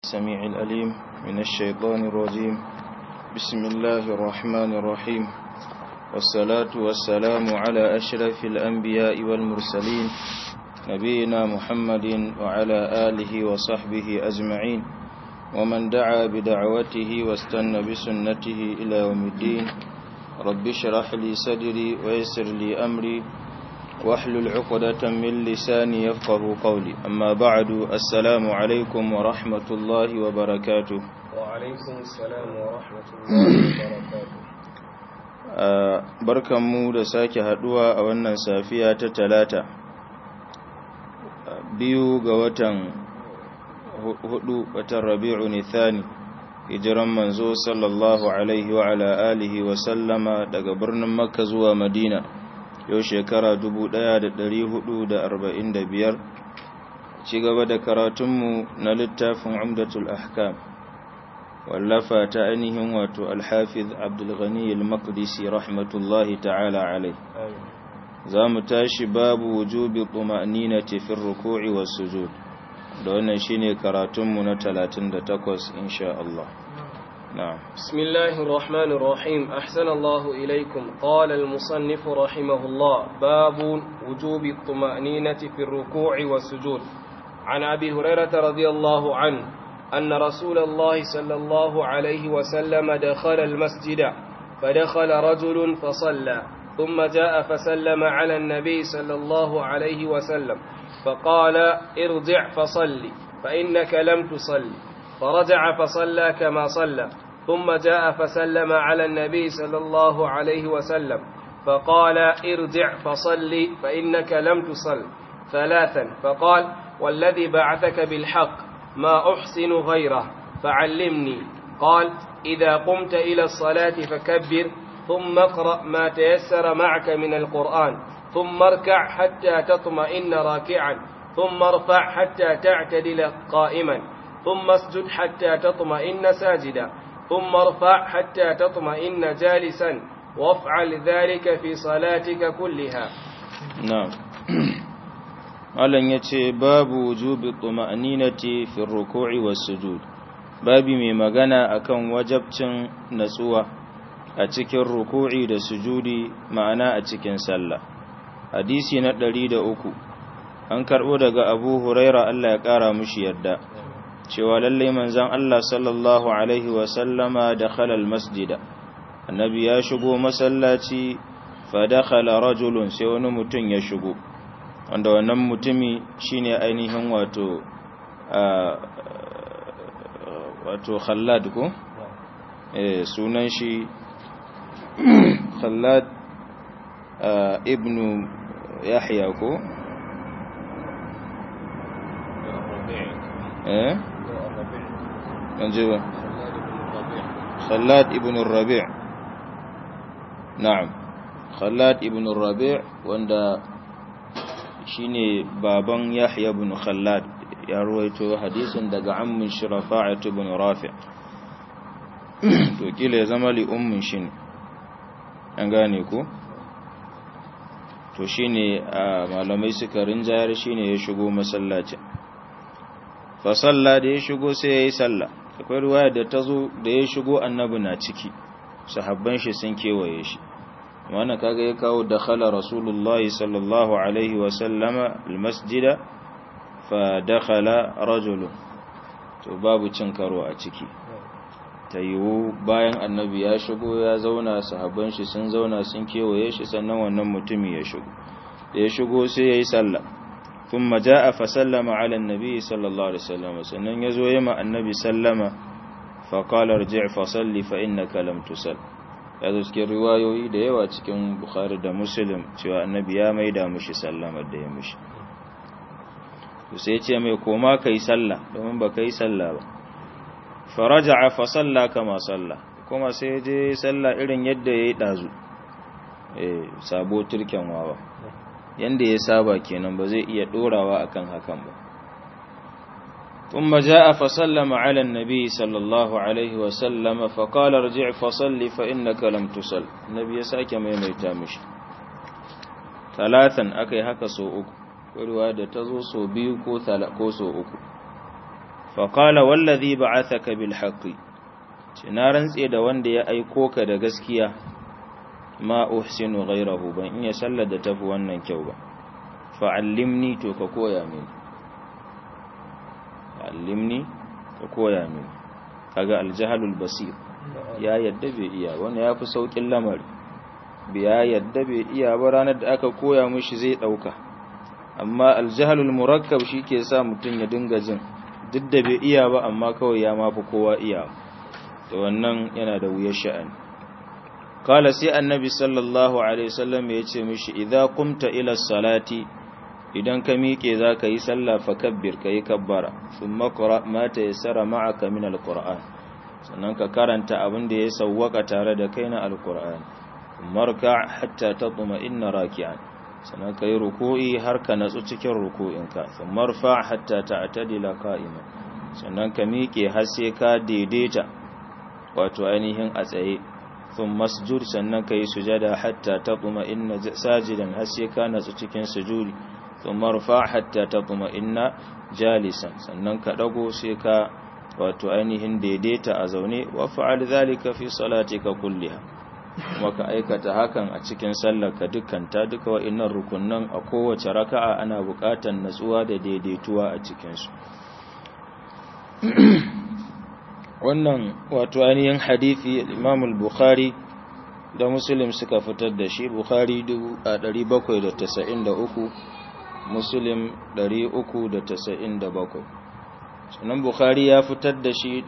السميع الأليم من الشيطان الرجيم بسم الله الرحمن الرحيم والصلاة والسلام على أشرف الأنبياء والمرسلين نبينا محمد وعلى آله وصحبه أجمعين ومن دعا بدعوته واستنى بسنته إلى يوم الدين رب اشرح لي صدري ويسر لي أمري واحلل عقدة من لساني يفقه قولي أما بعد السلام عليكم ورحمة الله وبركاته وعليكم السلام ورحمة الله وبركاته barkanmu da sake haduwa a wannan safiya ta talata biyu ga watan hudu watan rabi'u nithani hijiran manzo sallallahu alaihi wa ala alihi wa sallama daga birnin makka zuwa madina yau shekara 1445 ci gaba da karatunmu na littafin umdatul ahkam wallafa ta ainihin wato alhafiz abdulghani al-maqdisi rahmatullahi ta'ala alai za mu tashi babu wujubi tuma'ninati fi ruku'i was sujud da wannan shine karatunmu na 38 insha Allah نعم بسم الله الرحمن الرحيم أحسن الله إليكم قال المصنف رحمه الله باب وجوب الطمأنينة في الركوع والسجود عن أبي هريرة رضي الله عنه أن رسول الله صلى الله عليه وسلم دخل المسجد فدخل رجل فصلى ثم جاء فسلم على النبي صلى الله عليه وسلم فقال ارجع فصل فإنك لم تصل فرجع فصلى كما صلى ثم جاء فسلم على النبي صلى الله عليه وسلم فقال ارجع فصل فإنك لم تصل ثلاثا فقال والذي بعثك بالحق ما أحسن غيره فعلمني قال إذا قمت إلى الصلاة فكبر ثم اقرأ ما تيسر معك من القرآن ثم اركع حتى تطمئن راكعا ثم ارفع حتى تعتدل قائما ثم اسجد حتى تطمئن ساجدا ثم ارفع حتى تطمئن جالسا وافعل ذلك في صلاتك كلها نعم Malam ya ce babu wujubi tuma'ninati fi ruku'i was sujud babi mai magana akan wajabcin natsuwa a cikin ruku'i da sujudi ma'ana a cikin sallah hadisi na 103 an karbo daga Abu Huraira Allah ya kara mushi yadda cewa lallai manzan Allah sallallahu Alaihi wasallama da khalal masjida annabi ya shigo masallaci fa dakhala rajulun sai wani mutum ya shigo wanda wannan mutumi shine ainihin wato wato khallad ko eh sunan shi khallad ibnu yahya ko eh منجبه خلاد ابن الربيع نعم خلاد ابن الربيع وندا shine baban Yahya ibn Khallad ya ruwaito hadisin daga ammin Shirafa'at ibn Rafi' to kila ya zama li ummin shi ne an gane ko to shine malamai suka rinjayar shine ya shigo masallacin fa salla da ya shigo sai ya yi salla akwai ruwaya da ta zo da ya shigo annabi na ciki sahabban shi sun kewaye shi wannan kaga ya kawo dakhala rasulullah sallallahu alaihi wa sallama almasjida fa dakhala rajulun to babu cin karo a ciki ta yiwu bayan annabi ya shigo ya zauna sahabban shi sun zauna sun kewaye shi sannan wannan mutumi ya shigo da ya shigo sai ya yi sallah ثم جاء فسلم على النبي صلى الله عليه وسلم sannan yazo yema annabi sallama fa qala irji' fa salli fa innaka lam tusall yazo cikin riwayoyi da yawa cikin bukhari da muslim cewa annabi ya maida mushi sallama da ya mushi to sai ce mai koma kai sallah domin ba kai sallah ba faraja'a fa salla kama salla kuma sai je sallah irin yadda yayi dazu eh sabo turken wawa yanda ya saba kenan ba zai iya dorawa akan hakan ba ثم جاء فسلم على النبي صلى الله عليه وسلم فقال ارجع فصل فإنك لم تصل النبي ساكي ميميتا مشي ثلاثا أكي هكا سو أكو وروا da tazo so biyu ko ko so uku fa qala wallazi ba'athaka bil haqqi na rantse da wanda ya aiko ka da gaskiya ma uhsinu ghayrahu ban iya sallar da tafi wannan kyau ba fa'allimni to ka koya mini fa'allimni ka koya mini kaga aljahalul basir ya yadda bai iya wani ya fi saukin lamari ya yadda bai iya ba ranar da aka koya mishi zai ɗauka amma aljahalul murakkab shi ke sa mutum ya dinga jin duk da bai iya ba amma kawai ya mafi kowa iya to wannan yana da wuyar sha'ani kala sai annabi sallallahu alaihi wasallam ya ce mishi idza qumta ila salati idan ka miƙe za ka yi sallah fa kabbir ka yi kabbara thumma qra ma tayassara ma'aka min alquran sannan ka karanta abin da ya sawwaka tare da kai na alquran marka hatta tatma inna raki'an sannan ka yi ruku'i har ka natsu cikin ruku'inka thumma rfa hatta ta'tadila qa'iman sannan ka miƙe har sai ka daidaita wato ainihin a tsaye sun masjud sannan ka yi sujada hatta ta kuma inna sajidan har sai ka natsu cikin sujudi sun marfa hatta ta kuma inna jalisan sannan ka ɗago sai ka wato ainihin daidaita a zaune wa fa'al zalika fi salatika kulliha kuma ka aikata hakan a cikin sallar ka dukkanta duka wa'innan rukunnan a kowace raka'a ana buƙatar natsuwa da daidaituwa a cikinsu wannan wato ainihin hadithi imam al-bukhari da muslim suka fitar da shi bukhari 793 muslim 397 sannan bukhari ya fitar da shi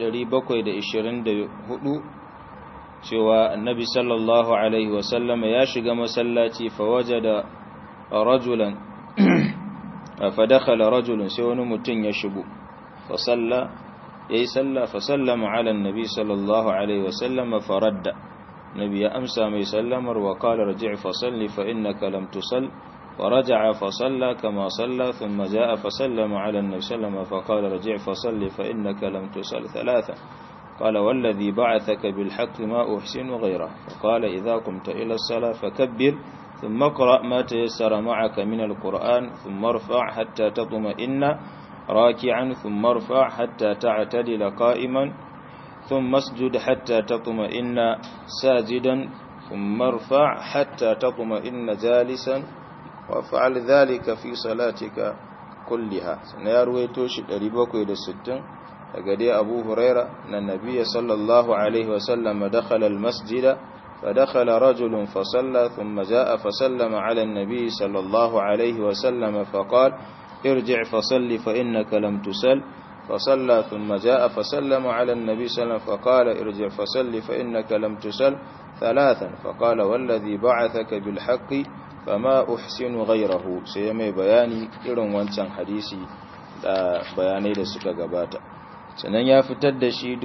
724 cewa annabi sallallahu alaihi wasallama ya shiga masallaci fawajada rajulan fadakhala rajulun sai wani mutum ya shigo fa salla yayi salla fa sallama ala annabi sallallahu alaihi wasallam faradda nabi ya amsa mai sallamar wa qala raji' fa salli fa innaka lam tusall wa raja'a fa salla kama salla thumma jaa fa sallama ala annabi sallama fa qala raji' fa salli fa innaka lam tusall thalatha قال والذي بعثك بالحق ما أحسن غيره فقال إذا قمت إلى الصلاة فكبر ثم اقرأ ما تيسر معك من القرآن ثم ارفع حتى تطمئن راكعا ثم ارفع حتى تعتدل قائما ثم اسجد حتى تطمئن ساجدا ثم ارفع حتى تطمئن جالسا وافعل ذلك في صلاتك كلها سنيروي توشي دريبوكو إلى الستين فقدي أبو هريرة أن النبي صلى الله عليه وسلم دخل المسجد فدخل رجل فصلى ثم جاء فسلم على النبي صلى الله عليه وسلم فقال ارجع فصل فإنك لم تسل فصلى ثم جاء فسلم على النبي صلى الله عليه وسلم فقال ارجع فصل فإنك لم تسل ثلاثا فقال والذي بعثك بالحق فما أحسن غيره سيمي بياني إرن وانسان حديثي da bayanai da suka gabata sannan ya fitar da shi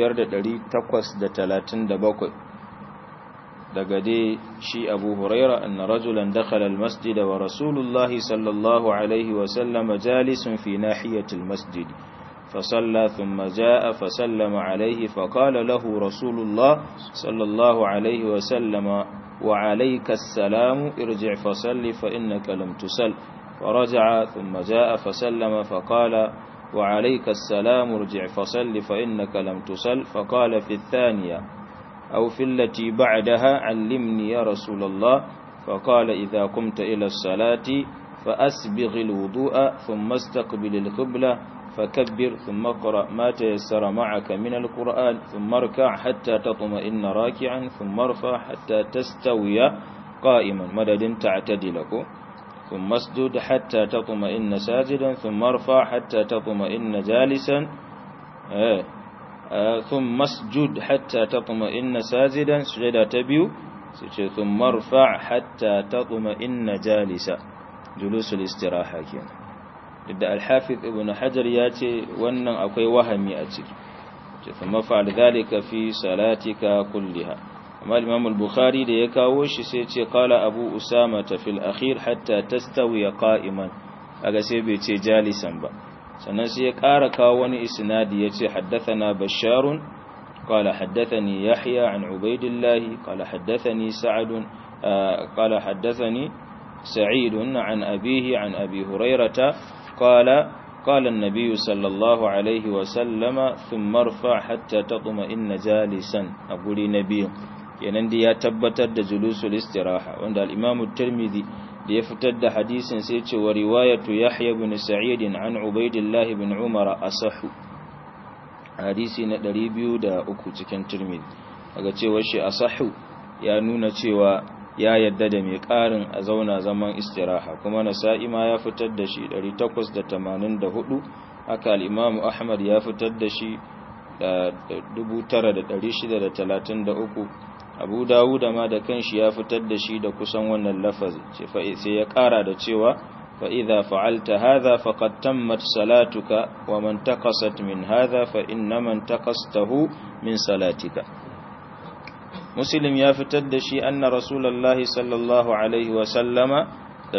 5837 daga dai shi abu huraira anna rajulan dakhala almasjid wa rasulullahi sallallahu alaihi wa sallama jalisun fi nahiyatil masjid فصلى ثم جاء فسلم عليه فقال له رسول الله صلى الله عليه وسلم وعليك السلام ارجع فصل فإنك لم تسل فرجع ثم جاء فسلم فقال وعليك السلام ارجع فصل فإنك لم تسل فقال في الثانية أو في التي بعدها علمني يا رسول الله فقال إذا قمت إلى الصلاة فأسبغ الوضوء ثم استقبل القبلة فكبر ثم اقرأ ما تيسر معك من القرآن ثم اركع حتى تطمئن راكعا ثم ارفع حتى تستوي قائما مدد تعتدلك ثم اسجد حتى تطمئن ساجدا ثم ارفع حتى تطمئن جالسا آه آه ثم اسجد حتى تطمئن ساجدا سجدا تبيو ثم ارفع حتى تطمئن جالسا جلوس الاستراحة كينا da alhafiz ibn hajar ya ce wannan akwai wahami a ciki thumma fa'al dhalika fi salatika kulliha amma imam al-bukhari da ya kawo shi sai ce qala abu usama ta fil akhir hatta tastawi qa'iman kaga sai bai ce jalisan ba sannan sai ya ƙara kawo wani isnadi yace haddathana basharun qala haddathani yahya an ubaidillah qala haddathani sa'd qala haddathani سعيد عن أبيه عن أبي هريرة قال فقال النبي صلى الله عليه وسلم ثم ارفع حتى تطمئن جالسا أقول نبي kenan da ya tabbatar da julusul istiraha wanda al-Imam tirmidhi da ya fitar da hadisin sai ce wa riwayatu Yahya ibn Sa'id an Ubaydillah ibn Umar asahu hadisi na 203 cikin tirmidhi daga cewa shi asahu ya nuna cewa ya yadda da mai ƙarin a zauna zaman istiraha kuma nasa'i ma ya fitar da shi 884 haka al-Imam Ahmad ya fitar da shi da 9633 abu dawuda ma da kanshi ya fitar da shi da kusan wannan lafazi sai ya kara da cewa fa idza fa'alta hadha faqad tammat salatuka wa man taqasat min hadha fa inna man taqastahu min salatika muslim ya fitar da shi anna rasulullahi sallallahu alaihi wa sallama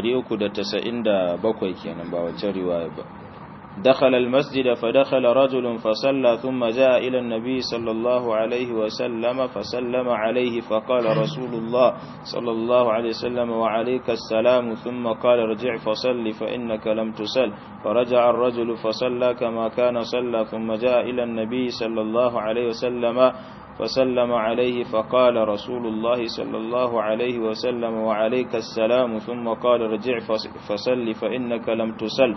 397 kenan ba wacce riwaya ba دخل المسجد فدخل رجل فصلى ثم جاء إلى النبي صلى الله عليه وسلم فسلم عليه فقال رسول الله صلى الله عليه وسلم وعليك السلام ثم قال ارجع فصل فإنك لم تسل فرجع الرجل فصلى كما كان صلى ثم جاء إلى النبي صلى الله عليه وسلم فسلم عليه فقال رسول الله صلى الله عليه وسلم وعليك السلام ثم قال ارجع فصل فإنك لم تسل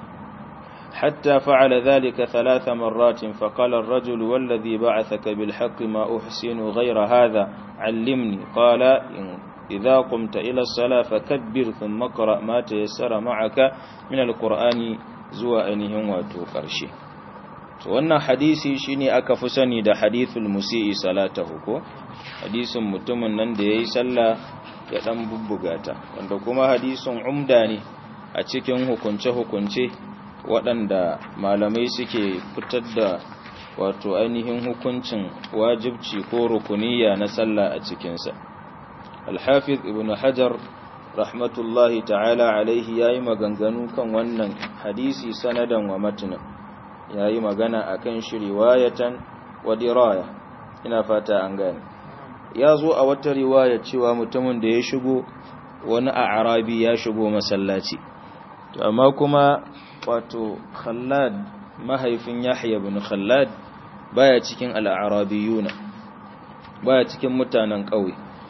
حتى فعل ذلك ثلاث مرات فقال الرجل والذي بعثك بالحق ما أحسن غير هذا علمني قال إذا قمت إلى الصلاة فكبر ثم قرأ ما تيسر معك من القرآن زوى أنهم وتوقرشه wannan hadisi shine aka fi sani da hadithul musi'i salatahu ko hadisin mutumin nan da yayi sallah ya dan bubbugata wanda kuma hadisin umda ne a cikin hukunce-hukunce waɗanda malamai suke fitar da wato ainihin hukuncin wajibci ko rukuniya na sallah a cikinsa alhafiz ibn hajar rahmatullahi ta'ala alaihi ya yi maganganu kan wannan hadisi sanadan wa matunan ya yi magana a kan shi riwayatan wa diraya ina fata an gane ya zo a wata riwaya cewa mutumin da ya shigo wani a arabi ya shigo masallaci amma kuma wato khallad mahaifin yahya bin khallad baya cikin al'arabiyuna baya cikin mutanen ƙauye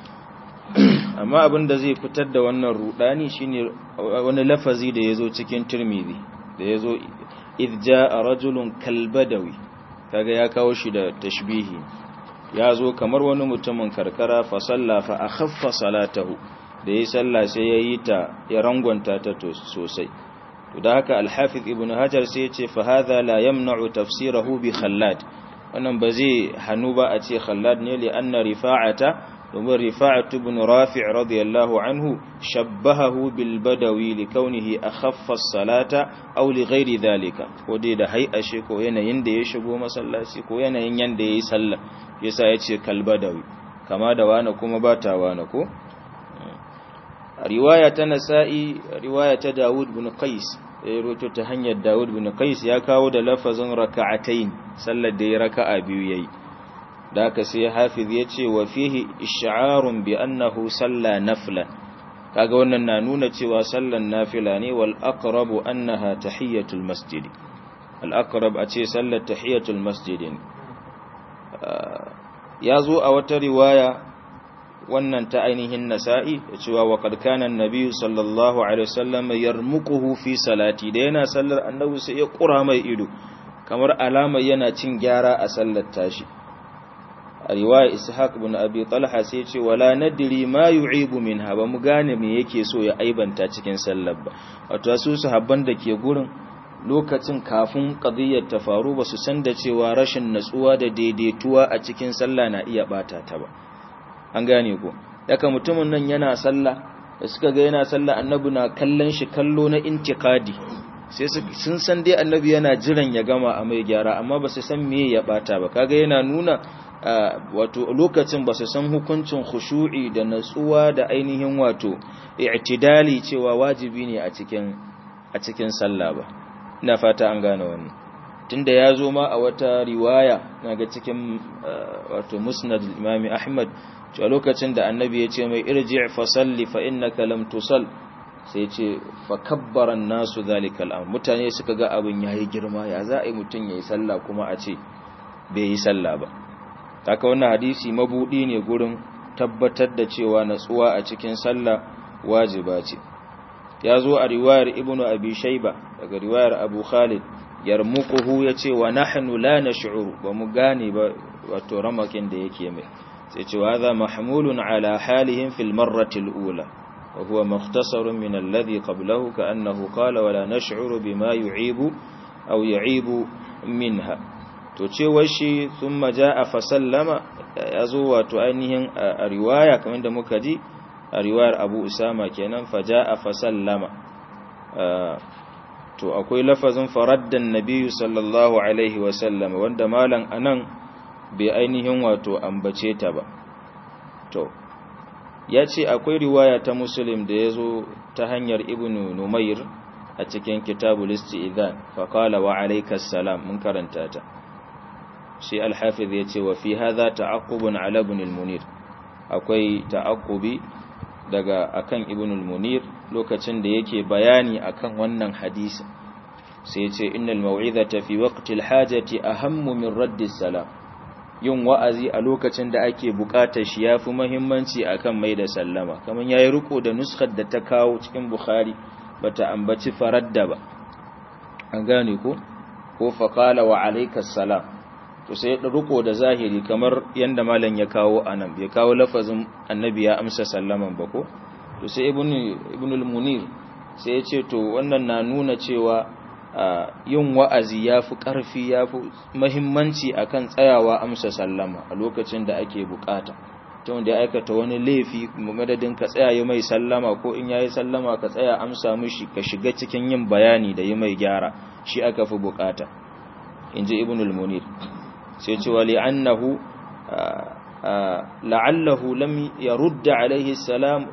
amma abin da zai fitar da wannan rudani shine wani lafazi da yazo cikin tirmidhi da yazo idh jaa rajulun kalbadawi kaga ya kawo shi da tashbihi yazo kamar wani mutumin karkara fa salla fa akhaffa salatahu da yayi sallah sai yayi ta ya rangwanta ta sosai to da haka al-hafiz ibn hajar sai ya ce fa hadha la yamna'u tafsirahu bi khallad wannan ba zai hanu ba a ce khallad ne li anna rifa'ata domin rifa'atu ibn rafi' radiyallahu anhu shabbahahu bil badawi li kaunihi akhaffa as-salata aw li ghairi dhalika ko dai da hay'ashe ko yanayin da ya shigo masallaci ko yanayin yanda yayi sallah yasa yace kal badawi kama da wani kuma ba ta wani ko riwaya ta nasa'i riwaya ta Dawud bin Qais ya roto ta hanyar Dawud bin Qais ya kawo da lafazin raka'atayn sallar da ya raka'a biyu yayi da aka sai hafiz ya ce wa fihi ish'arun bi annahu salla nafla kaga wannan na nuna cewa sallan nafila ne wal aqrabu annaha tahiyatul masjid al aqrab a ce sallar tahiyatul masjid ya zo a wata riwaya wannan ta ainihin nasa'i da cewa wa qadkanan nabiyyu sallallahu alaihi wasallam yarmuquhu fi salati da yana sallar annabi sai ya kura mai ido kamar alama yana cin gyara a sallar tashi a riwaya ishaq ibn abi talha sai ce wala nadri ma yu'ibu minha ba mu gane me yake so ya aibanta cikin sallar ba wato su sahabban da ke gurin lokacin kafin qadiyyar ta faru ba su san da cewa rashin natsuwa da daidaituwa a cikin sallah na iya bata ta ba an gane ko daga mutumin nan yana sallah da suka ga yana sallah annabi na kallon shi kallo na intikadi sai sun san dai annabi yana jiran ya gama a mai gyara amma ba su san me ya bata ba kaga yana nuna wato lokacin ba su san hukuncin khushu'i da natsuwa da ainihin wato i'tidali cewa wajibi ne a cikin a cikin sallah ba ina fata an gane wannan tunda ya zo ma a wata riwaya naga cikin wato musnad imam ahmad cewa lokacin da annabi ya ce mai irji fa salli fa innaka lam tusall sai ce fa kabbara nasu zalika al'amr mutane suka ga abin yayi girma ya za a yi mutun yayi sallah kuma a ce bai yi sallah ba haka wannan hadisi mabudi ne gurin tabbatar da cewa natsuwa a cikin sallah wajiba ce ya zo a riwayar ibnu abi shayba daga riwayar abu khalid yarmuquhu yace wa nahnu la nash'uru ba mu gane ba wato ramakin da yake mai sai ce wa hadha mahmulun ala halihim fil marrati al-ula wa huwa mukhtasarun min alladhi qablahu ka'annahu qala wa la nash'uru bima yu'ibu aw yu'ibu minha to cewar shi thumma jaa fa sallama yazo wato ainihin a riwaya kamar da muka ji a riwayar Abu Usama kenan fa jaa fa sallama to akwai lafazin faraddan nabiyyu sallallahu alaihi wa sallam wanda malan anan bai ainihin wato ambace ta ba to ya ce akwai riwaya ta muslim da ya zo ta hanyar ibnu numair a cikin kitabul isti'zan fa qala wa alaykas salam mun karanta ta shi al-hafiz ya ce wa fi hadha ta'aqqubun ala ibn al-munir akwai ta'aqqubi daga akan ibn al-munir lokacin da yake bayani akan wannan hadisi sai ya ce innal mau'izata fi waqti al-hajati ahammu min raddi salam yin wa'azi a lokacin da ake bukatar shi yafi muhimmanci akan mai da sallama kaman yayi riko da nuskar da ta kawo cikin bukhari bata ambaci faradda ba an gane ko ko faqala wa alaykas salam to sai ya riko da zahiri kamar yanda malam ya kawo anan bai kawo lafazin annabi ya amsa sallaman ba ko to sai ibnu ibnul munir sai ya ce to wannan na nuna cewa yin wa'azi yafi karfi yafi muhimmanci akan tsayawa amsa sallama a lokacin da ake bukata ta wanda ya aikata wani laifi madadin ka tsaya yi mai sallama ko in yayi sallama ka tsaya amsa mishi ka shiga cikin yin bayani da yi mai gyara shi aka fi bukata inji ibnul munir sai ce wali annahu la'allahu lam yarudda alaihi salam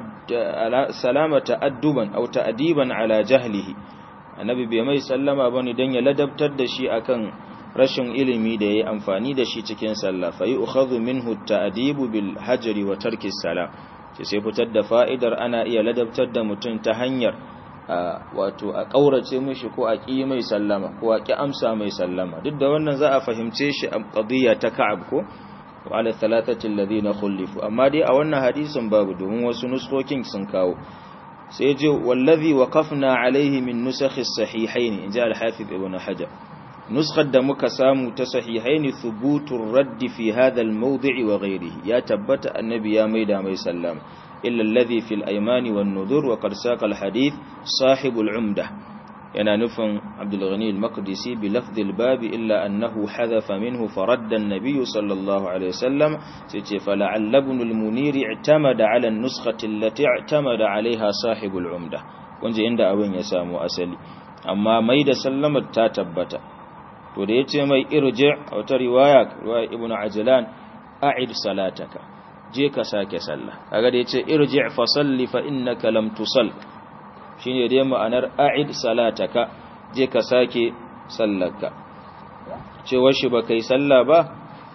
salama ta'adduban aw ta'diban ala jahlihi annabi bai mai sallama bane dan ya ladabtar da shi akan rashin ilimi da yayi amfani da shi cikin sallah fa yu'khadhu minhu ta'dibu bil hajri wa tarki salam sai fitar da fa'idar ana iya ladabtar da mutum ta hanyar wato a ƙaurace mishi ko a ƙi mai sallama ko a ƙi amsa mai sallama duk da wannan za a fahimce shi a ƙadiyya ta ka'ab ko wa ala thalathati alladhina khulifu amma dai a wannan hadisin babu domin wasu nuskokin sun kawo sai je wallazi waqafna alaihi min nusakh as-sahihayn inja al-hafiz ibn hajar nuskar da muka samu ta sahihaini thubutur radd fi hadha al-mawdi' wa ghayrihi ya tabbata annabi ya maida mai sallama إلا الذي في الأيمان والنذور وقد ساق الحديث صاحب العمدة ينا نفن عبد الغني المقدسي بلفظ الباب إلا أنه حذف منه فرد النبي صلى الله عليه وسلم فلعل ابن المنير اعتمد على النسخة التي اعتمد عليها صاحب العمدة ونجي عند أبن يسام أسلي أما ميد سلم التاتبت وديت مي ارجع أو رواية رواية ابن عجلان أعد صلاتك je ka sake sallah kaga da yace irji fa salli fa innaka lam tusall shine dai ma'anar a'id salataka je ka sake sallarka cewa shi ba kai sallah ba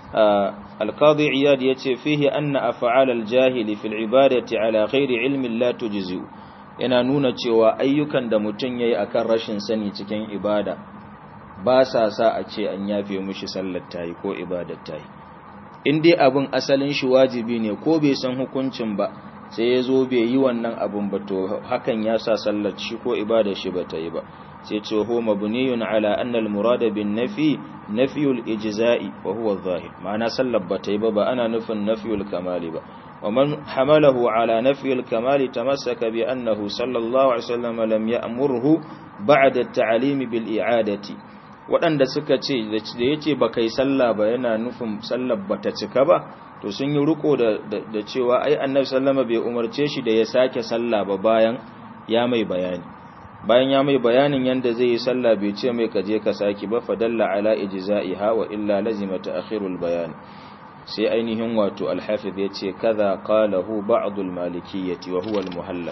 al-qadi iyad yace fihi anna af'al al-jahili fil ibadati ala ghairi ilmin la tujzi yana nuna cewa ayyukan da mutun yayi akan rashin sani cikin ibada ba sa sa a ce an yafe mishi sallar tayi ko ibadar tayi in dai abin asalin shi wajibi ne ko bai san hukuncin ba sai ya zo bai yi wannan abin ba to hakan ya sa sallar shi ko ibada shi ba ta yi ba sai ce ho mabniyun ala anna al-murad bin nafi nafiyul ijza'i wa huwa adh-dhahir ma'ana sallar ba ta yi ba ba ana nufin nafiyul kamali ba wa man hamalahu ala nafiyul kamali tamassaka bi annahu sallallahu alaihi wasallam lam ya'murhu ba'da at-ta'lim bil i'adati waɗanda suka ce da ya ce ba kai sallah ba yana nufin sallar ba ta cika ba to sun yi riko da cewa ai annabi sallama bai umarce shi da ya sake sallah ba bayan ya mai bayani bayan ya mai bayanin yanda zai yi sallah bai ce mai kaje ka saki ba fadalla ala ijza'iha wa illa lazima ta'khirul bayan sai ainihin wato al-hafiz yace kaza qalahu ba'd al-malikiyyati wa huwa al-muhallab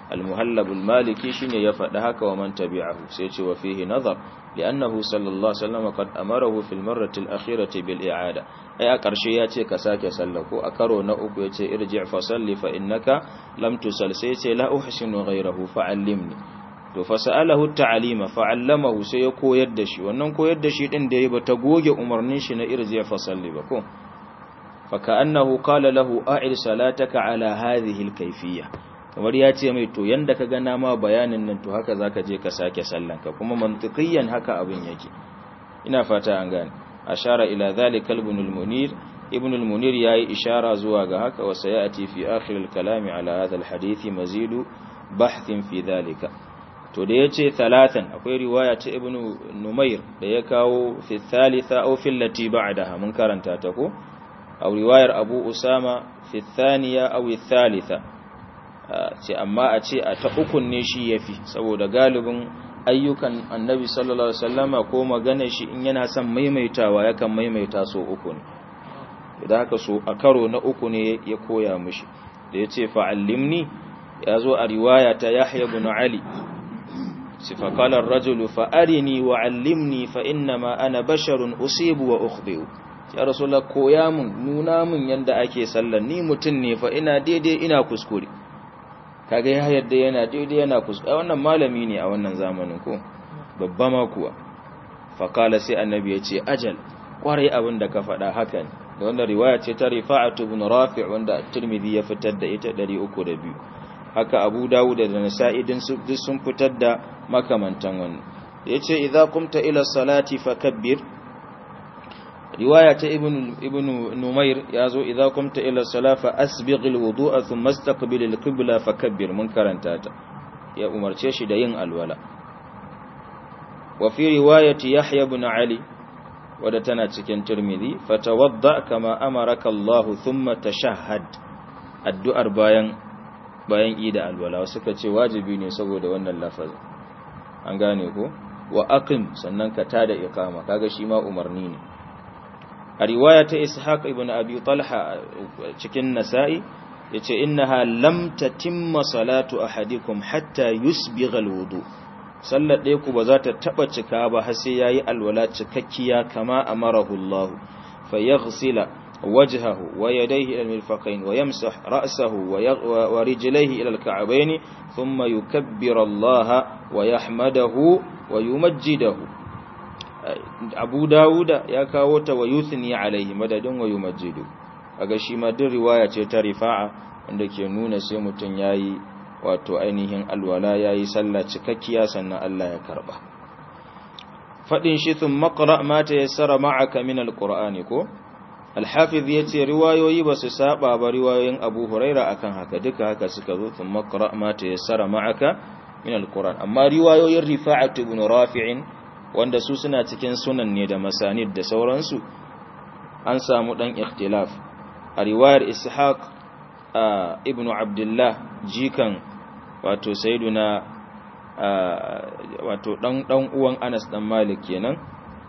al-muhallab al-maliki shine ya faɗa haka wa man tabi'ahu sai ce wa fihi nazar li'annahu sallallahu alaihi wasallam qad amarahu fil marrati al-akhirati bil i'ada ai a ƙarshe ya ce ka sake sallah ko a karo na uku ya ce irji' fa salli fa innaka lam tusal sai ce la uhsinu ghayrahu fa'allimni to fa sa'alahu ta'alima fa'allamahu sai ya koyar da shi wannan koyar da shi din da yayi ba ta goge umarnin shi na irji' fa salli ba ko fa ka'annahu qala lahu a'id salataka ala hadhihi al-kayfiyya kamar ya ce mai to yanda ka gana ma bayanin nan to haka zaka je ka sake sallanka kuma mantiqiyan haka abin yake ina fata an gane ashara ila dhalika ibn al-munir ibn al-munir yayi ishara zuwa ga haka wa sayati fi akhir al-kalam ala hadha al-hadith mazidu bahthin fi dhalika to da yace talatan akwai riwaya ta ibn numair da ya kawo fi thalitha aw fi allati ba'daha mun karanta ta ko aw riwayar abu usama fi thaniya aw thalitha ce amma a ce a ta ukun ne shi yafi saboda galibin ayyukan annabi sallallahu alaihi wasallama ko magana shi in yana son maimaitawa yakan maimaita so uku ne idan haka so a karo na uku ne ya koya mishi da yace fa'allimni yazo a riwaya ta Yahya ibn Ali sifa qala ar-rajulu fa'arini wa'allimni fa innama ana basharun usibu wa ukhbi'u ya rasulullah koya mun nuna mun yanda ake sallar ni mutun ne fa ina daidai ina kuskure kaga ya yadda yana daidai yana kuskure wannan malami ne a wannan zamanin ko babba ma kuwa faqala sai annabi ya ce ajal kwarai abin da ka faɗa haka ne da wannan riwaya ce ta rifa'atu ibn rafi' wanda at-tirmidhi ya fitar da ita 302 haka abu dawud da nasa'i din duk sun fitar da makamantan wannan yace idza qumta ila salati fakabbir riwaya ta ibn ibn numair yazo idza qumta ila salafa asbighil wudu'a thumma istaqbilil qibla fakabbir mun karanta ta ya umarce shi da yin alwala wa fi riwayati yahya ibn ali wadda tana cikin tirmidhi fatawadda kama amaraka Allah thumma tashahhad addu'ar bayan bayan ida alwala suka ce wajibi ne saboda wannan lafazin an gane ko wa aqim sannan ka tada iqama kaga shi ma umarni ne a riwaya ta ishaq ibn abi talha cikin nasa'i yace innaha lam tatimma salatu ahadikum hatta yusbigha alwudu sallar ɗaya ku ba za ta taɓa cika ba har sai yayi alwala cikakkiya kama amarahu Allah fa yaghsila wajhahu wa yadayhi ila al-mirfaqayn wa yamsah ra'sahu wa rijlayhi ila al-ka'bayn thumma yukabbiru Allah wa yahmadahu wa yumajjidahu Abu Dawuda ya kawo ta wa yuthni alaihi madadin wa yumajjidu kaga shi ma din riwaya ce ta rifa'a wanda ke nuna sai mutun yayi wato ainihin alwala yayi sallah cikakkiya sannan Allah ya karba fadin shi thum maqra ma tayassara ma'aka min alqur'ani ko al-hafiz yace riwayoyi ba su saba ba riwayoyin Abu Huraira akan haka duka haka suka zo thum maqra ma tayassara ma'aka min alqur'an amma riwayoyin Rifa'at ibn Rafi'in wanda su suna cikin sunan ne da masanid da sauransu an samu dan ikhtilaf a riwayar Ishaq ibn Abdullah jikan wato sayyiduna wato dan dan uwan Anas dan Malik kenan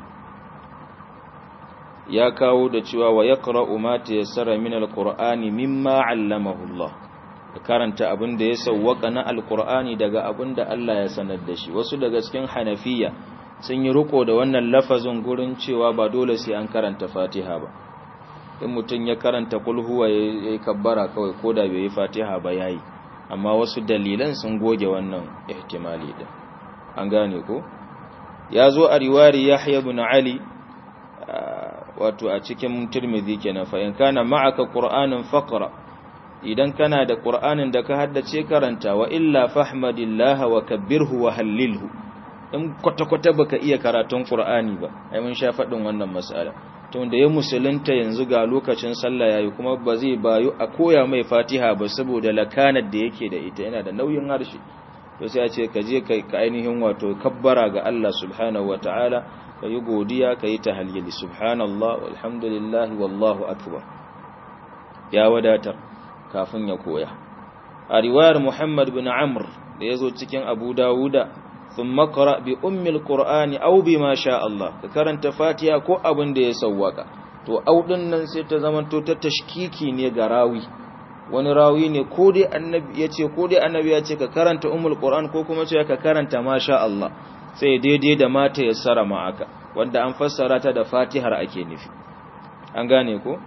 ya kawo da cewa wa yaqra'u ma tayassara min alqur'ani mimma 'allamahu Allah karanta abin da ya sawwaka na alqur'ani daga abin da Allah ya sanar da shi wasu daga cikin hanafiya sun yi riko da wannan lafazin gurin cewa ba dole sai an karanta Fatiha ba in mutum ya karanta kul huwa yayi kabbara kawai koda bai yi Fatiha ba yayi amma wasu dalilan sun goge wannan ihtimali din an gane ko ya zo a riwari Yahya ibn Ali wato a cikin Tirmidhi kenan fa in kana ma'aka Qur'anun faqra idan kana da Qur'anin da ka haddace karanta wa illa fahmadillaha wa kabbirhu wa hallilhu in kwata-kwata baka iya karatun Qur'ani ba ai mun sha faɗin wannan mas'ala to da ya musulunta yanzu ga lokacin sallah yayi kuma ba zai bayu a koya mai Fatiha ba saboda lakanar da yake da ita yana da nauyin harshe to sai a ce ka je kai ka ainihin wato kabbara ga Allah subhanahu wataala ka yi godiya ka yi tahlili subhanallah walhamdulillah wallahu akbar ya wadatar kafin ya koya a riwayar Muhammad bin Amr da yazo cikin Abu Dawuda ثم قرأ بأم القرآن أو بما شاء الله كرنت فاتحة ko abin da ya sawwaka to au din nan sai ta zaman to ta tashkiki ne ga rawi wani rawi ne ko dai annabi ya ce ko dai annabi ya ce ka karanta umul qur'an ko kuma ce ka karanta masha Allah sai daidai da mata yassara ma'aka wanda an fassara ta da fatihar ake nufi an gane ko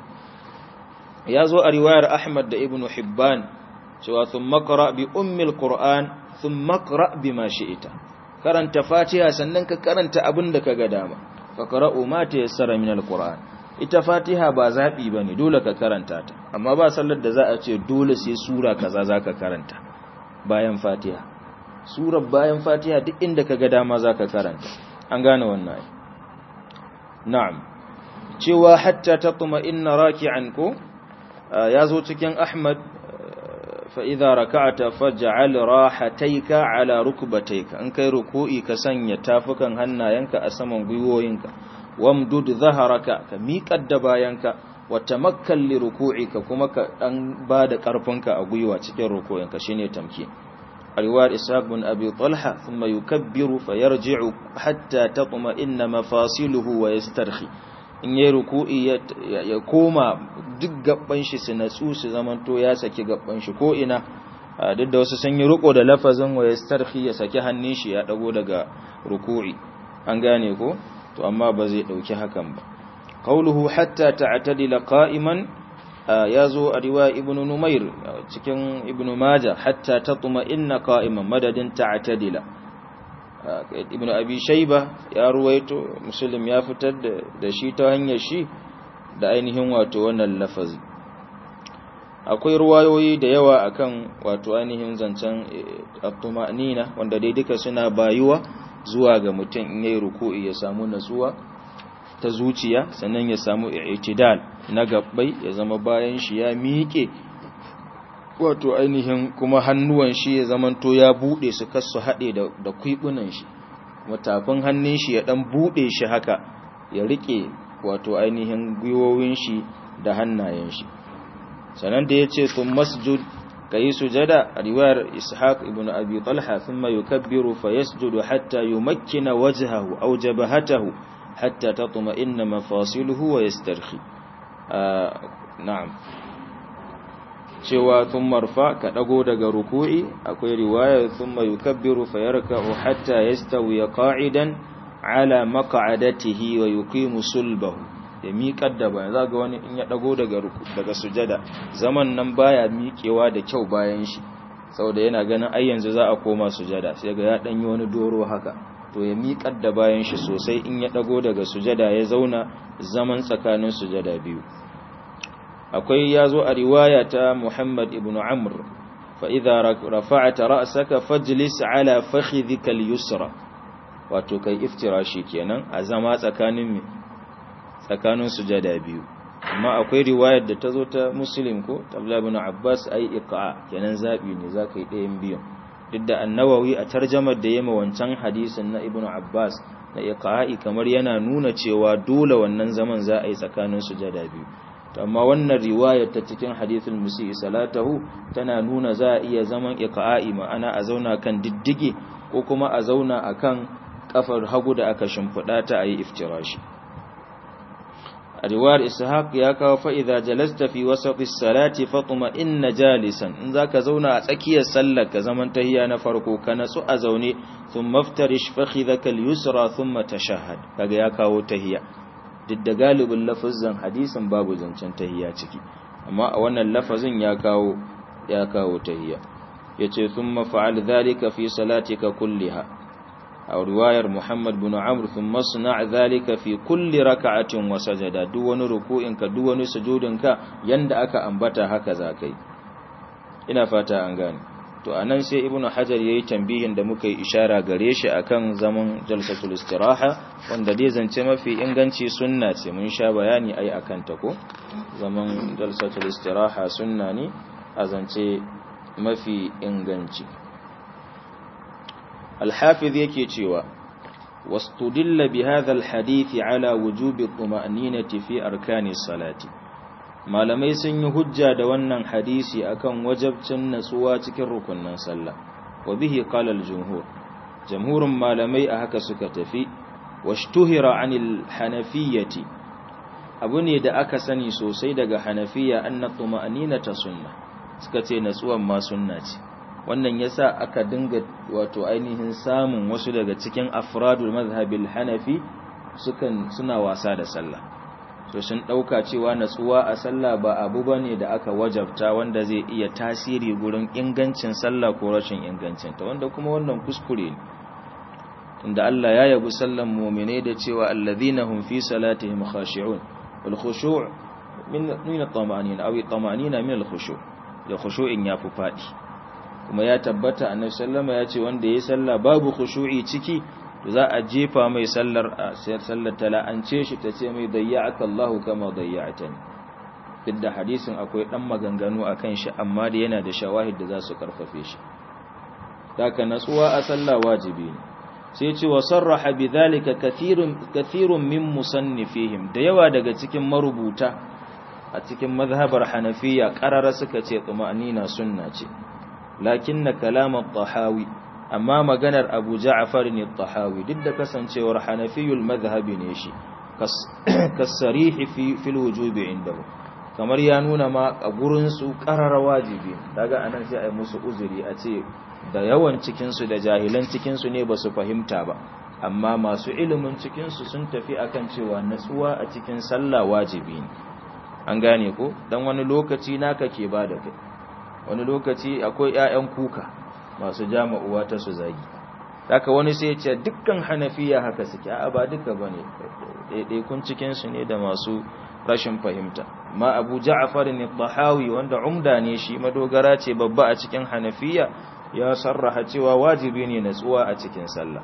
ya zo a riwayar ahmad da ibnu hibban cewa thumma qra bi ummil qur'an thumma qra bima shi'ita karanta fatiha sannan ka karanta abin da kaga dama fa qara'u ma tayassara min alquran ita fatiha ba zabi bane dole ka karanta ta amma ba sallar da za a ce dole sai sura kaza zaka karanta bayan fatiha surar bayan fatiha duk inda kaga dama zaka karanta an gane wannan na'am cewa hatta tatma inna raki'an ko yazo cikin ahmad فإذا ركعت فاجعل راحتيك على ركبتيك أن كي ركوئي كسن يتافكا هنا ينك أسمن غيوينك وامدد ظهرك كميك الدباينك وتمكن لركوعك كما أن بعد كرفنك أغيوة تكي ركوئنك شيني تمكين الوار إسحاق بن أبي طلحة ثم يكبر فيرجع حتى تطمئن مفاصله ويسترخي in yi ruku'i ya koma duk gaban shi su natsu su zamanto ya saki gaban shi ko ina duk da wasu sun yi ruko da lafazin wa yastarhi ya saki hannun shi ya dago daga ruku'i an gane ko to amma ba zai dauki hakan ba qauluhu hatta ta'tadila qa'iman yazo a riwaya ibnu numair cikin ibnu majah hatta tatma inna qa'iman madadin ta'tadila ibn abi shayba ya ruwaito muslim ya fitar da shi ta hanyar shi da ainihin wato wannan lafazi akwai ruwayoyi da yawa akan wato ainihin zancen at-tumanina wanda dai duka suna bayuwa zuwa ga mutum in yayi ruku'i ya samu natsuwa ta zuciya sannan ya samu i'tidal na gabbai ya zama bayan shi ya miƙe wato ainihin kuma hannuwan shi ya zamanto ya bude su kasu haɗe da kwibunan shi matafin hannun shi ya ɗan bude shi haka ya rike wato ainihin gwiwowin shi da hannayen shi sannan da ya ce sun masjud ka yi sujada a riwayar ishaq ibn abi talha sun mai yukabbiru fa yasjudu hatta yumakkina wajhahu aw jabhatahu hatta tatma inna mafasiluhu wa yastarhi na'am cewa sun marfa ka ɗago daga ruku'i akwai riwaya sun mai yukabbiru fayarka'u hatta ya stawi qa'idan ala maq'adatihi wa yuqimu sulbahu ya miƙar da bayan za ga wani in ya ɗago daga daga sujada zaman nan baya miƙewa da kyau bayan shi saboda yana ganin ai yanzu za a koma sujada sai ga ya ɗan yi wani doro haka to ya miƙar da bayan shi sosai in ya ɗago daga sujada ya zauna zaman tsakanin sujada biyu akwai ya zo a riwaya ta Muhammad ibn Amr fa idza rafa'ta ra'saka fajlis ala fakhidhika al-yusra wato kai iftirashi kenan a zama tsakanin tsakanin sujada biyu amma akwai riwayar da ta zo ta Muslim ko Abdullah ibn Abbas ai iqa kenan zabi ne zaka yi ɗayan biyun duk da annawawi a tarjamar da yema wancan hadisin na Ibn Abbas na iqa'i kamar yana nuna cewa dole wannan zaman za a yi tsakanin sujada biyu amma wannan riwayar ta cikin hadithul musii salatahu tana nuna za a iya zaman iqa'i ma'ana a zauna kan diddige ko kuma a zauna akan kafar hagu da aka shimfida ta ayi iftirashi a riwayar ishaq ya kawo fa idza jalasta fi wasati salati fatma inna jalisan in zaka zauna a tsakiyar sallar ka zaman tahiyya na farko ka natsu a zaune thumma iftarish fakhidhaka al-yusra thumma tashahhad kaga ya kawo tahiyya duk da galibin lafazin hadisin babu zancen tahiyya ciki amma a wannan lafazin ya kawo ya kawo tahiyya yace thumma fa'al dhalika fi salatika kulliha aw riwayar Muhammad bin Amr thumma sna' dhalika fi kulli rak'atin wa sajada duk wani ruku'in ka duk wani sujudin ka yanda aka ambata haka zakai ina fata an gane to anan sai ibnu hajar yayi tambihin da muka yi ishara gare shi akan zaman jalsatul istiraha wanda dai zance mafi inganci sunna ce mun sha bayani ai akan ta ko zaman jalsatul istiraha sunna ne a zance mafi inganci al-hafiz yake cewa wastudilla bi hadha al-hadith ala wujubi tuma'ninati fi arkani salati malamai sun yi hujja da wannan hadisi akan wajabcin natsuwa cikin rukunnan sallah wa bihi qala al-jumhur jamhurun malamai a haka suka tafi washtuhira anil hanafiyyati abu ne da aka sani sosai daga hanafiya anna tuma'ninata sunna suka ce natsuwan ma sunna ce wannan yasa aka dinga wato ainihin samun wasu daga cikin afradul mazhabil hanafi sukan suna wasa da sallah so sun dauka cewa natsuwa a sallah ba abu bane da aka wajabta wanda zai iya tasiri gurin ingancin sallah ko rashin ingancin ta wanda kuma wannan kuskure ne inda Allah ya yabi sallan mu'mine da cewa alladhina hum fi salatihim khashi'un wal khushu' min min at-tama'anina aw at-tama'anina min al-khushu' da khushu'in yafi fadi kuma ya tabbata annabi sallama ya ce wanda yayi sallah babu khushu'i ciki to za a jefa mai sallar sallar tala'ance shi ta ce mai dayya'aka Allahu kama dayya'tani duk hadisin akwai dan maganganu akan shi amma da yana da shawahid da za su karfafe shi haka natsuwa a sallah wajibi ne sai ce wa sarraha bidhalika kathirun kathirun min musannifihim da yawa daga cikin marubuta a cikin mazhabar hanafiya qarara suka ce tuma'nina sunna ce lakinna kalam at-tahawi amma maganar Abu Ja'far ne at-tahawi duk da kasancewar hanafiyul madhhabi ne shi kasarihi fi fil wujubi indahu kamar ya nuna ma a gurin su qarara wajibi daga anan sai ai musu uzuri a ce da yawan cikinsu da jahilan cikinsu ne ba su fahimta ba amma masu ilimin cikinsu sun tafi akan cewa natsuwa a cikin sallah wajibi ne an gane ko dan wani lokaci naka ke ba da kai wani lokaci akwai ƴaƴan kuka masu jama'uwa ta su zagi haka wani sai ya ce dukkan hanafiya haka suke a ba duka bane ɗaiɗaikun cikinsu ne da masu rashin fahimta ma abu ja'far ne tahawi wanda umda ne shi madogara ce babba a cikin hanafiya ya sarraha cewa wajibi ne natsuwa a cikin sallah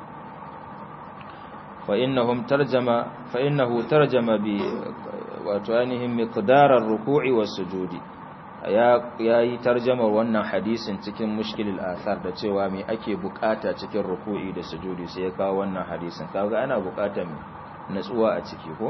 fa innahum tarjama fa innahu tarjama bi wato ainihin miqdarar ruku'i was sujudi ya yayi tarjamar wannan hadisin cikin mushkilul athar da cewa me ake bukata cikin ruku'i da sujudi sai ya kawo wannan hadisin kaga ana bukatar natsuwa a ciki ko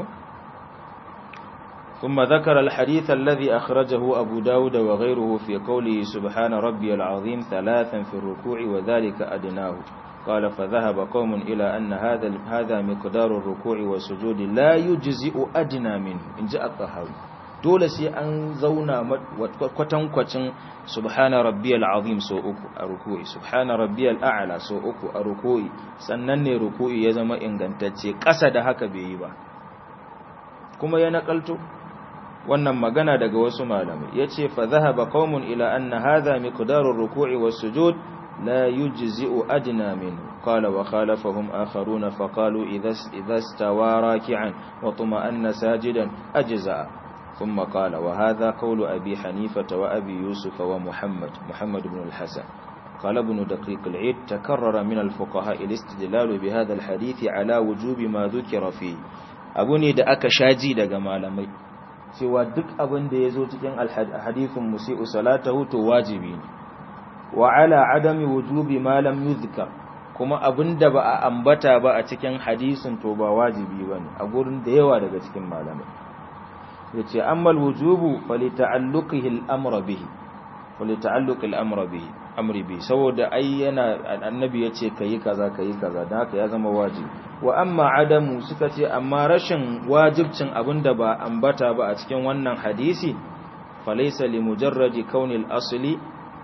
ثم ذكر الحديث الذي أخرجه أبو داود وغيره في قوله سبحان ربي العظيم ثلاثا في الركوع وذلك أدناه قال فذهب قوم إلى أن هذا هذا مقدار الركوع والسجود لا يجزئ أدنى منه إن جاء الطهاوي dole sai an zauna kwatankwacin subhana rabbiyal azim so uku a ruku'i subhana rabbiyal a'la so uku a ruku'i sannan ne ruku'i ya zama ingantacce ƙasa da haka bai yi ba kuma ya nakalto wannan magana daga wasu malamai yace fa dhahaba qaumun ila anna hadha miqdaru ruku'i was-sujud la yujzi'u adna minhu qala wa khalafahum akharuna fa qalu idha idha istawa raki'an wa tuma'anna sajidan ajza'a thumma qala wa hadha qawlu abi hanifata wa abi yusuf wa muhammad muhammad ibn al-hasan قال ابن دقيق العيد تكرر من الفقهاء الاستدلال بهذا الحديث على وجوب ما ذكر فيه abu ne da aka shaji daga malamai cewa duk abin da ya zo cikin hadithun musi'u salatahu to wajibi ne wa ala adami wujubi ma lam yuzkar kuma abin da ba a ambata ba a cikin hadisin to ba wajibi bane a gurin da yawa daga cikin malamai yace ammal wujubu falita'alluqihi al-amr bihi falita'alluqi al-amr bihi amri bi saboda ai yana annabi yace kai kaza kai kaza dan haka ya zama wajibi wa amma adamu suka ce amma rashin wajibcin abinda ba ambata ba a cikin wannan hadisi falaysa li mujarradi kaunil asli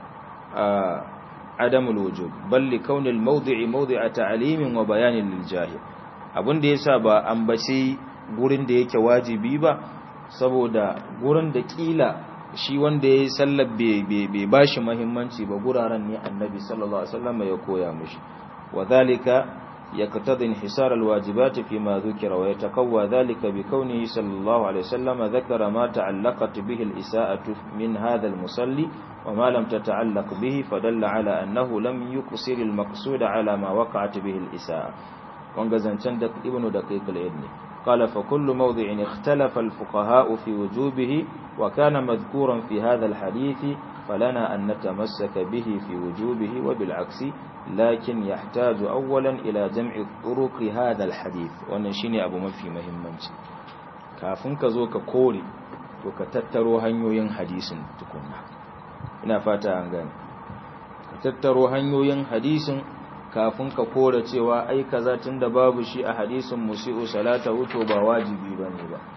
adamul wujub bal li kaunil mawdi'i mawdi'a ta'limin wa bayanin lil jahil abinda yasa ba ambaci gurin da yake wajibi ba saboda gurin da kila shi wanda ya yi sallar bai ba shi mahimmanci ba guraren ne annabi sallallahu alaihi wasallam ya koya mishi wa dhalika yaqtadi inhisar alwajibat fi ma dhukira wa yatakawwa dhalika bi kawnihi sallallahu alaihi wasallam dhakara ma ta'allaqat bihi al-isa'atu min hadha al-musalli wa ma lam tata'allaq bihi fadalla ala annahu lam yuqsir al-maqsud ala ma waqa'at bihi al-isa'a wanga zancan da ibnu daqiq al-ibni قال فكل موضع اختلف الفقهاء في وجوبه وكان مذكورا في هذا الحديث فلنا أن نتمسك به في وجوبه وبالعكس لكن يحتاج أولا إلى جمع طرق هذا الحديث ونشيني أبو مفي مهمنش كافن كزوك كوري وكتتروا هنيوين حديث تكون ina fata an gane ka tattaro hanyoyin hadisin kafin ka kora cewa ai kaza tunda babu shi a hadisin musi'u salata wuto ba wajibi bane ba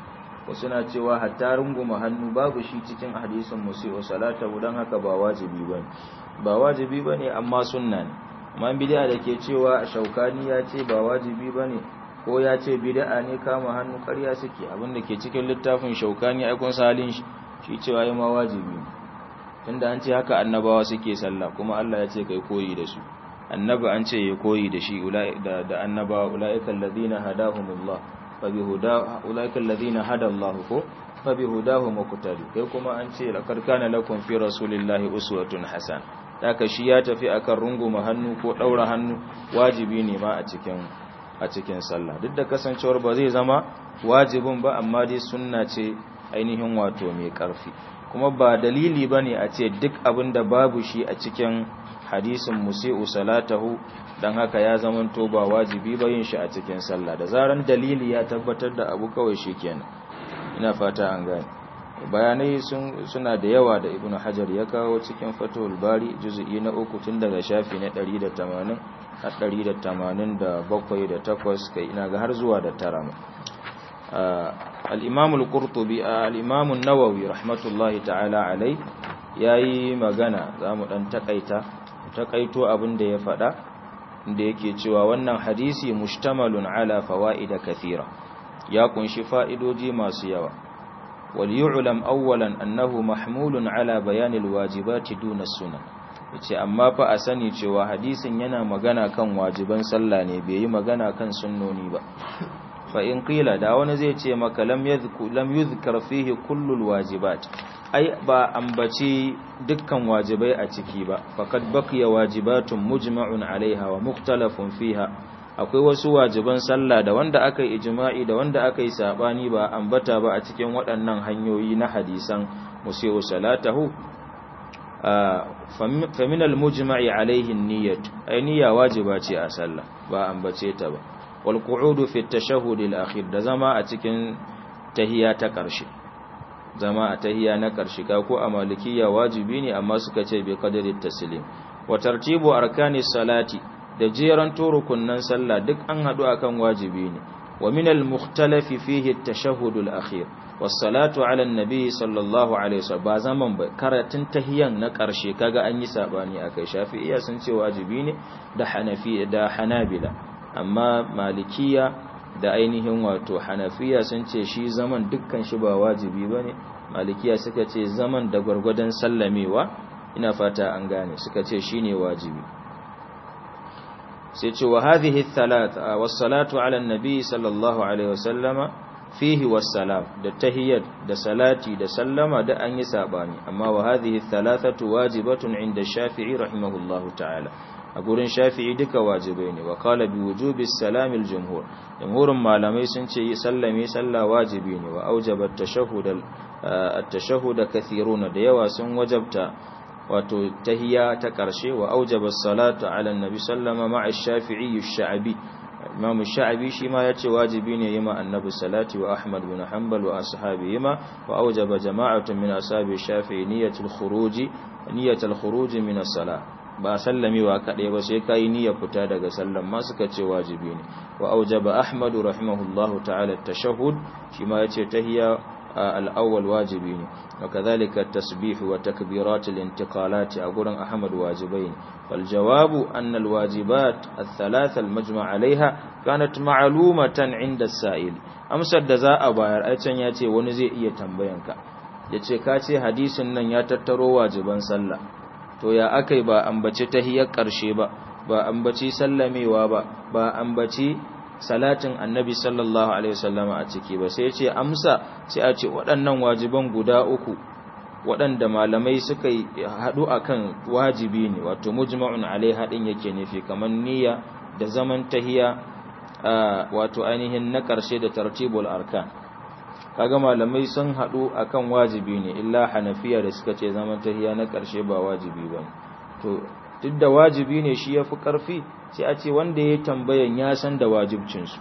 wasu na cewa hatta runguma hannu babu shi cikin hadisin musi'u salatahu dan haka ba wajibi bane ba wajibi bane amma sunna ne amma bid'a da ke cewa shaukani ya ce ba wajibi bane ko ya ce bid'a ne kama hannu ƙarya suke abinda ke cikin littafin shaukani ai kun salin shi shi cewa yi ma wajibi tunda an ce haka annabawa suke sallah kuma Allah ya ce kai koyi da su annabi an ce ya koyi da shi da da annabawa ulaika alladhina hadahumullah fa bihuda ulaika alladhina hada Allah ko fa bihudahu muqtadi kai kuma an ce laqad kana lakum fi rasulillahi uswatun hasan haka shi ya tafi akan runguma hannu ko daura hannu wajibi ne ma a cikin a cikin sallah duk da kasancewar ba zai zama wajibin ba amma dai sunna ce ainihin wato mai ƙarfi kuma ba dalili ba ne a ce duk abin da babu shi a cikin hadisin musi'u salatahu don haka ya zamanto ba wajibi ba yin shi a cikin sallah da zaran dalili ya tabbatar da abu kawai shi kenan ina fata an gane bayanai suna da yawa da ibn hajar ya kawo cikin fatahul bari juzu'i na uku tun daga shafi na 180 har 187 da 8 kai ina ga har zuwa da tara الإمام القرطبي الإمام النووي رحمة الله تعالى عليه yayi magana zamu dan takaita takaito abin da ya fada da yake cewa wannan hadisi mushtamalun ala fawaid kathira ya kunshi fa'idoji masu yawa wal yu'lam awwalan annahu mahmulun ala bayanil wajibati duna sunan yace amma fa a sani cewa hadisin yana magana kan wajiban sallah ne bai yi magana kan sunnoni ba fa in qila da wani zai ce maka lam yadhku lam yuzkar fihi kullul wajibat ai ba ambaci dukkan wajibai a ciki ba faqad baqiya wajibatun mujma'un alaiha wa mukhtalafun fiha akwai wasu wajiban sallah da wanda aka yi ijma'i da wanda aka yi sabani ba ambata ba a cikin waɗannan hanyoyi na hadisan musiu salatahu fa min al mujma'i alaihi niyyat ai niyya wajiba ce a sallah ba ambace ta ba والقعود في التشهد الأخير da zama a cikin tahiya ta ƙarshe zama a tahiya na ƙarshe ka ko a malikiya wajibi ne amma suka ce bi qadari taslim wa tartibu arkani salati da jeran turukunnan sallah duk an hadu akan wajibi ne wa min al mukhtalafi fihi at-tashahhud al-akhir was salatu ala an-nabi sallallahu alaihi wasallam ba zaman ba karatun tahiyan na ƙarshe kaga an yi sabani akai shafi'iyya sun ce wajibi ne da hanafi da hanabila amma malikiya da ainihin wato hanafiya sun ce shi zaman dukkan shi ba wajibi ba ne malikiya suka ce zaman da gwargwadon sallamewa ina fata an gane suka ce shi ne wajibi sai ce wa hadhihi thalatha was-salatu ala an-nabi sallallahu alaihi wasallama fihi was-salam da tahiyyat da salati da sallama da an yi sabani amma wa hadhihi thalathatu wajibatun inda shafi'i rahimahullahu ta'ala a gurin shafi'i duka wajibai ne wa kala bi wujubi salamil jumhur jumhurin malamai sun ce yi sallame sallah wajibi ne wa aujaba at-tashahhud at-tashahhud kathiruna da yawa sun wajabta wato tahiyya ta karshe wa aujaba as-salatu ala an-nabi sallama ma'a ash-shafi'i ash-sha'bi imam ash-sha'bi shi ma yace wajibi ne yi ma annabi salati wa ahmad bin hanbal wa ashabihi ma wa aujaba jama'atun min ashabi ash-shafi'i niyyatul khuruji niyyatul khuruji min as-salah ba sallamewa kaɗai ba sai kayi niyyar fita daga sallan ma suka ce wajibi ne wa aujaba ahmadu rahimahullahu ta'ala tashahhud shi ma yace tahiyya al-awwal wajibi ne wa kadhalika at-tasbih wa takbirat al-intiqalat a gurin ahmad wajibai ne wal jawabu anna al-wajibat ath-thalath al-majma' 'alayha kanat ma'lumatan 'inda as-sa'il amsar da za a bayar ai can yace wani zai iya tambayanka yace ka ce hadisin nan ya tattaro wajiban sallah to ya akai ba ambaci tahiyar ƙarshe ba ba ambaci sallamewa ba ba ambaci salatin annabi sallallahu alaihi wasallama a ciki ba sai ce amsa sai a ce waɗannan wajiban guda uku waɗanda malamai suka haɗu akan wajibi ne wato mujma'un alaiha din yake nufi kamar niyya da zaman tahiya wato ainihin na ƙarshe da tartibul arkan kaga malamai sun haɗu akan wajibi ne illa hanafiya da suka ce zaman tahiya na ƙarshe ba wajibi ba to duk da wajibi ne shi yafi ƙarfi sai a ce wanda ya tambayan ya san da wajibcinsu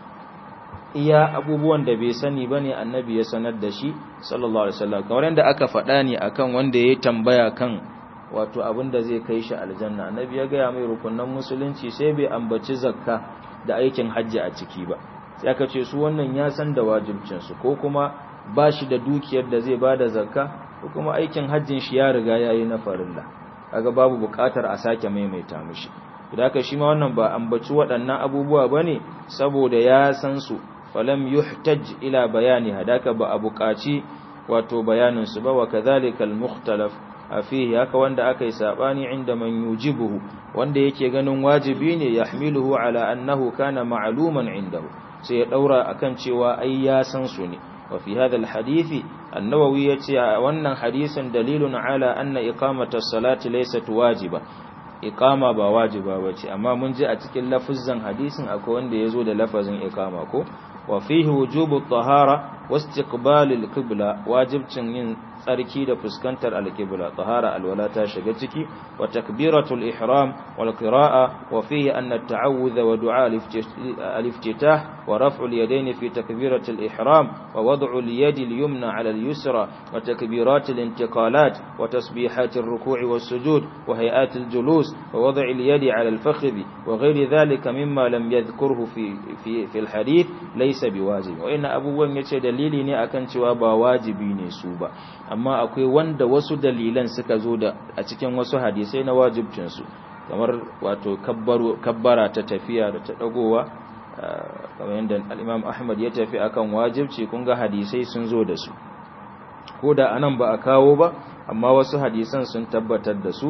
iya abubuwan da bai sani ba ne annabi ya sanar da shi sallallahu alaihi wasallam kamar yadda aka faɗa ne akan wanda ya tambaya kan wato abin da zai kai shi aljanna annabi ya gaya mai rukunan musulunci sai bai ambaci zakka da aikin hajji a ciki ba sai aka ce su wannan ya san da wajibcinsu ko kuma ba shi da dukiyar da zai bada zakka ko kuma aikin hajjin shi ya riga yayi na farilla kaga babu buƙatar a sake maimaita mishi haka shi ma wannan ba ambaci waɗannan abubuwa bane saboda ya san su falam yuhtaj ila bayani hadaka ba a buƙaci wato bayanin su ba wa kadhalika al-mukhtalaf fihi haka wanda aka yi sabani inda man yujibuhu wanda yake ganin wajibi ne yahmiluhu ala annahu kana ma'luman indahu sai ya daura akan cewa ai ya san su ne wa fi hadha al-hadith an-nawawi yace wannan hadisin dalilun ala anna iqamata as-salati laysat wajiba iqama ba wajiba bace amma mun ji a cikin lafazin hadisin akwai wanda yazo da lafazin iqama ko wa fihi wujubu at-tahara wa istiqbal al-qibla wajibcin yin tsarki da fuskantar al-qibla tahara alwala ta shiga ciki wa takbiratul ihram wal qira'a wa fihi anna at-ta'awudha wa du'a al-iftitah wa raf'u al-yadayn fi takbiratul ihram wa wad'u al-yadi al-yumna 'ala al-yusra wa takbirat al-intiqalat wa tasbihat ar-ruku' was-sujud wa hay'at al-julus wa wad'u al-yadi 'ala al-fakhdh wa ghayri dhalika mimma lam yadhkurhu fi fi fi al-hadith laysa biwajib wa inna abubuwan yace dalili ne akan cewa ba wajibi ne su ba amma akwai wanda wasu dalilan suka zo da a cikin wasu hadisai na wajibcinsu kamar wato kabbara ta tafiya da ta dagowa kamar yadda al'imam ahmad ya tafi akan wajibci kun ga hadisai sun zo da su ko da anan ba a kawo ba amma wasu hadisan sun tabbatar da su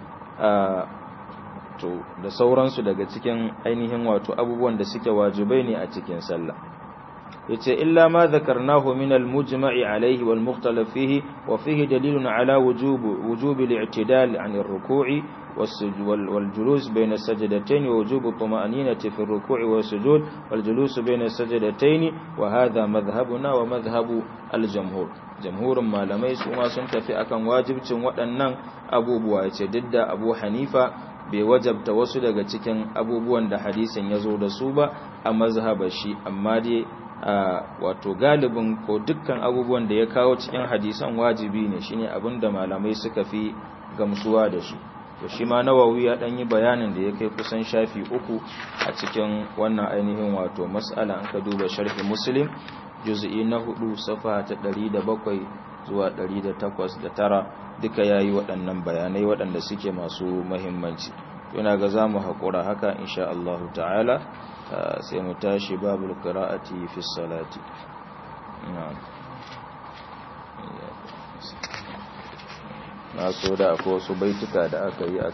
to da sauransu daga cikin ainihin wato abubuwan da suke wajibai ne a cikin sallah yace illa ma dhakarnahu min al-mujma'i alayhi wal mukhtalaf fihi wa fihi dalilun ala wujub wujub al-i'tidal 'an ar-ruku'i والجلوس بين السجدتين ووجوب الطمأنينة في الركوع والسجود والجلوس بين السجدتين وهذا مذهبنا ومذهب الجمهور جمهور ما لمي سوما سنتفي أكن واجبتين waɗannan abubuwa yace didda Abu Hanifa bai wajabta wasu daga cikin abubuwan da hadisin ya zo da su ba a mazhabar shi amma dai wato galibin ko dukkan abubuwan da ya kawo cikin hadisan wajibi ne shine abinda malamai suka fi gamsuwa da shi to shi ma nawawi ya dan yi bayanin da ya kai kusan shafi uku a cikin wannan ainihin wato mas'ala an ka duba sharhi muslim juz'i na hudu safa ta 107 zuwa 108 da tara duka yayi waɗannan bayanai waɗanda suke masu muhimmanci yana ga zamu haƙura haka insha Allah ta'ala sai mu tashi babul qira'ati fi salati na'am na so da akwai wasu baituka da aka yi a